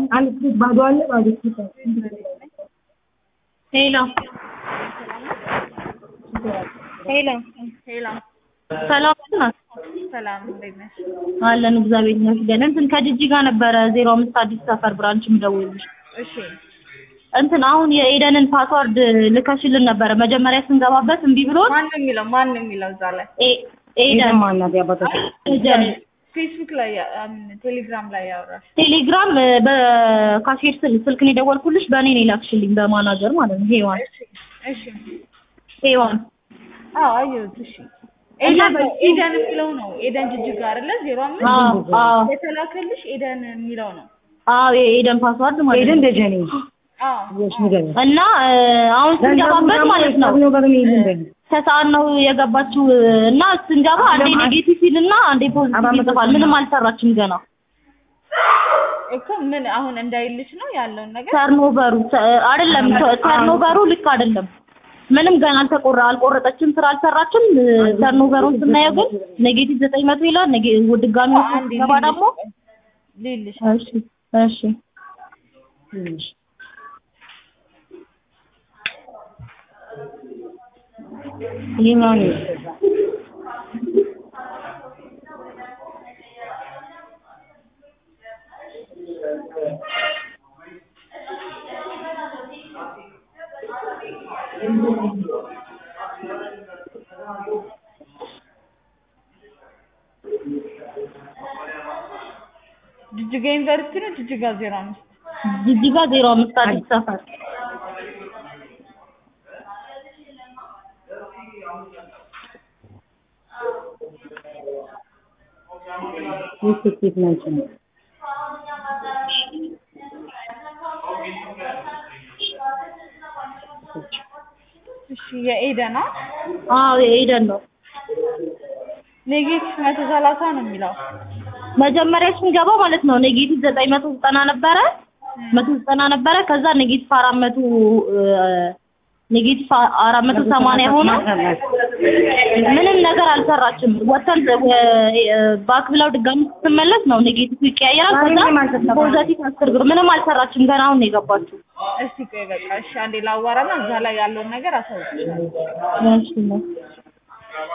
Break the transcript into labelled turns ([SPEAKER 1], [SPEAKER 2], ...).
[SPEAKER 1] አንድ ስትሪት ባዶ አለ ባዶ ስትሪት አለ።
[SPEAKER 2] ሄሎ ሄሎ
[SPEAKER 3] ሄሎ
[SPEAKER 2] ሰላም ናት
[SPEAKER 3] ሰላም፣ እንዴት ነሽ?
[SPEAKER 2] አለን እግዚአብሔር ይመስገን። እንትን ከጅጂ ጋር ነበረ ዜሮ አምስት አዲስ ሰፈር ብራንች የምደውልልሽ።
[SPEAKER 3] እሺ
[SPEAKER 2] እንትን አሁን የኤደንን ፓስዋርድ ልከሽልን ነበረ መጀመሪያ ስንገባበት እምቢ ብሎን
[SPEAKER 3] ማን ነው የሚለው ማን ነው የሚለው እዛ ላይ
[SPEAKER 2] ኤ-
[SPEAKER 1] ኤደን
[SPEAKER 2] ኤደን
[SPEAKER 1] ማናት ያባታችሁ?
[SPEAKER 2] ኤደን
[SPEAKER 3] ፌስቡክ ላይ ያ- አም- ቴሌግራም ላይ ያወራሽ
[SPEAKER 2] ቴሌግራም በካሴት ስል- ስልክ ነው የደወልኩልሽ በእኔ ነው የላክሽልኝ በማናጀር ማለት ነው ሄዋን
[SPEAKER 3] እሺ እሺ
[SPEAKER 2] ሄዋን
[SPEAKER 3] አዎ አየሁት እሺ ኤደን ኤደን የሚለው ነው ኤደን ጅጅጋ አይደለ ዜሮ አምስት
[SPEAKER 2] አዎ አዎ
[SPEAKER 3] የተላከልሽ ኤደን የሚለው ነው
[SPEAKER 2] አዎ የኤደን ፓስዋርድ ማለት
[SPEAKER 1] ኤደን
[SPEAKER 2] ነው
[SPEAKER 1] ደጀኔ
[SPEAKER 3] አዎ
[SPEAKER 1] እሺ ንገሪኝ።
[SPEAKER 2] እና እ፣ አሁን ስንገባበት ማለት ነው
[SPEAKER 1] ነው ጋር ነው ይሄን
[SPEAKER 2] ከሰዓት ነው የገባችው እና ስንገባ አንዴ ኔጌቲቭ ሲል እና አንዴ ፖዚቲቭ ይጽፋል። ምንም አልሰራችም ገና
[SPEAKER 3] እኮ ምን አሁን እንዳይልሽ ነው ያለውን ነገር
[SPEAKER 2] ተርኖቨሩ ተ- አይደለም ተ- ተርኖቨሩ ልክ አይደለም። ምንም ገና አልተቆረ አልቆረጠችም፣ ስራ አልሰራችም። እ፣ ተርኖቨሩን ስናየው ግን ኔጌቲቭ ዘጠኝ መቶ ይላል። ኔጌ ድጋሚ ውስጥ
[SPEAKER 3] አንዴ
[SPEAKER 2] ስንገባ ደግሞ
[SPEAKER 3] ሊልሽ
[SPEAKER 2] እሺ እሺ
[SPEAKER 1] ይሄኛው ነው
[SPEAKER 3] ጅጅጋ ዩኒቨርሲቲ ነው ጅጅጋ ዜሮ አምስት
[SPEAKER 2] ጅጅጋ ዜሮ አምስት አዲስ ሰፈር
[SPEAKER 1] ይህ ስኬት ናቸው
[SPEAKER 3] እሺ የኤደና
[SPEAKER 2] አዎ የኤደን ነው።
[SPEAKER 3] ኔጌቲቭ መቶ ሰላሳ ነው የሚለው
[SPEAKER 2] መጀመሪያ ስንገባ ማለት ነው ኔጌቲቭ ዘጠኝ መቶ ዘጠና ነበረ መቶ ዘጠና ነበረ። ከዛ ኔጌቲቭ አራት መቶ ኔጌቲቭ አራት መቶ ሰማንያ ሆነ። ምንም ነገር አልሰራችም። ወተን ባክ ብለው ድጋሚ ስትመለስ ነው ኔጌቲቭ ይቀያየራል። ከዛ ፖዘቲቭ አስር ብር ምንም አልሰራችም። ገና አሁን ነው የገባችው።
[SPEAKER 3] እስቲ ቆይ በቃ እሺ አንዴ ላዋራና እዛ ላይ ያለውን ነገር አሳውቅሻለሁ
[SPEAKER 2] እሺ ነው